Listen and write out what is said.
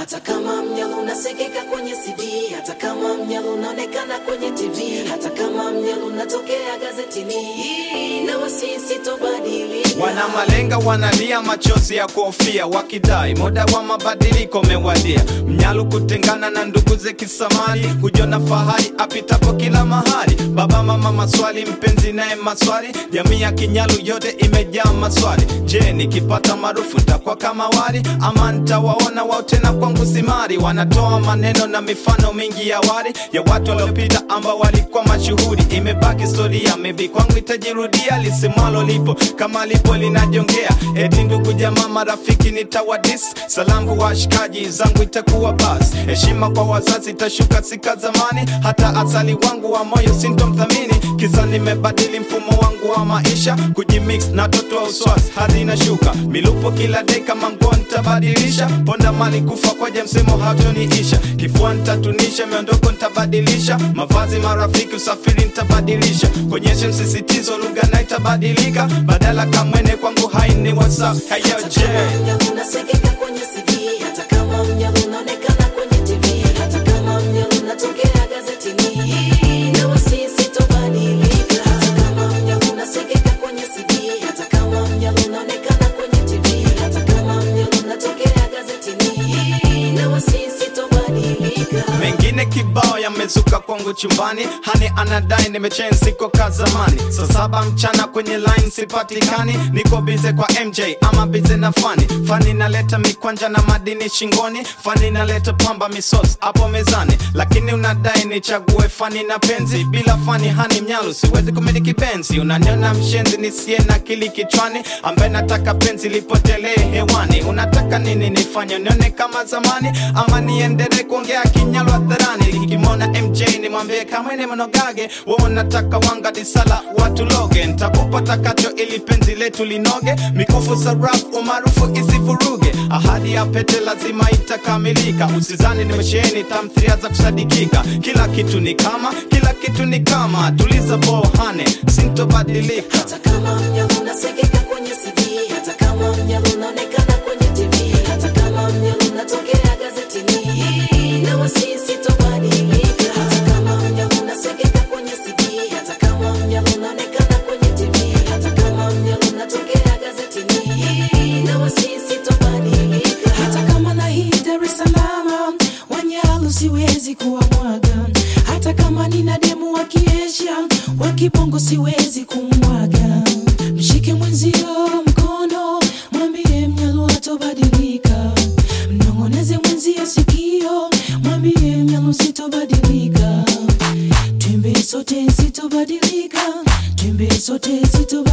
hata kama mnyalo unasikika kwenye CD, hata kama mnyalo unaonekana kwenye TV, hata kama mnyalo unatokea gazetini, na wasisi tobadilika. Wana malenga wanalia machozi ya kuhofia, wakidai muda wa mabadiliko umewadia. Mnyalu kutengana na ndugu ze kisamari, kujiona fahari apitapo kila mahali. Baba mama maswali, mpenzi naye maswali, jamii ya Kinyalu yote imejaa maswali. Je, nikipata maarufu nitakuwa kama wali ama nitawaona wao tena kwangu simari? Wanatoa maneno na mifano mingi ya wali ya watu waliopita ambao walikuwa mashuhuri. Imebaki historia, maybe kwangu itajirudia, lisimwalo lipo kama lipo linajongea. Eti ndugu jamaa marafiki nitawadis, salamu kwa washikaji zangu itakuwa bas. Heshima kwa wazazi itashuka sika zamani, hata asali wangu wa moyo sintomthamini. Kisa nimebadili mfumo wangu wa maisha, kujimix na toto wa uswazi hadi inashuka. Milupo kila day kama nguo nitabadilisha, ponda mali kufa kwaje msemo hatoniisha. Kifua nitatunisha, miondoko nitabadilisha, mavazi marafiki usafiri nitabadilisha. Konyeshe msisitizo lugha na itabadilika, badala kamwene kwangu haini whatsapp hayo Hata je kama mnyalo unasikika kwenye CD, hata kama mnyalo unaonekana kwenye TV, hata kama mnyalo unatokea gazetini, na wasisi tobadilika. Hata kama mnyalo unasikika kwenye CD, hata kama mnyalo unaonekana kwenye TV, hata kama mnyalo unatokea gazetini, na wasisi tobadilika. mengine kibao yamezuka kwangu chumbani hani anadai nimechen siko ka zamani saa saba mchana kwenye line sipatikani niko bize kwa mj ama bize na fani fani naleta mikwanja na madini shingoni fani naleta pamba misos hapo mezani lakini unadai nichague fani na penzi bila fani hani mnyalu siwezi kumiliki penzi unaniona mshenzi nisiye na akili kichwani ambaye nataka penzi lipotelee hewani unataka nini nifanye nione kama zamani ama niendelee kuongea kinyalu hadharani nikimwona mj nimwambie kamwene mnogage we unataka wanga disala watu loge ntakupa takacho ili penzi letu linoge mikufu sarafu umaarufu isivuruge ahadi ya pete lazima itakamilika usizani nimesheheni tamthiria za kusadikika kila kitu ni kama kila kitu ni kama tuliza bohane sintobadilika Hata kama mnyalo unasikika kwenye CD, hata kama mnyalo unaonekana kwenye TV, hata kama mnyalo unatokea gazetini, na wasisi tobadilika. Hata kama mnyalo unasikika kwenye CD, hata kama mnyalo unaonekana kwenye TV, hata kama mnyalo unatokea gazetini, na wasisi tobadilika. Hata kama na hii Dar es Salaam, Wanyalu siwezi kuwamwaga, hata kama nina demu wa kiesha wa kibongo siwezi kumwaga. Mshike mwenzio mkono, mwambie mnyalu hatobadilika. Mnong'oneze mwenzio sikio, mwambie mnyalu sitobadilika. Twimbe sote sitobadilika, twimbe sote sitobadilika.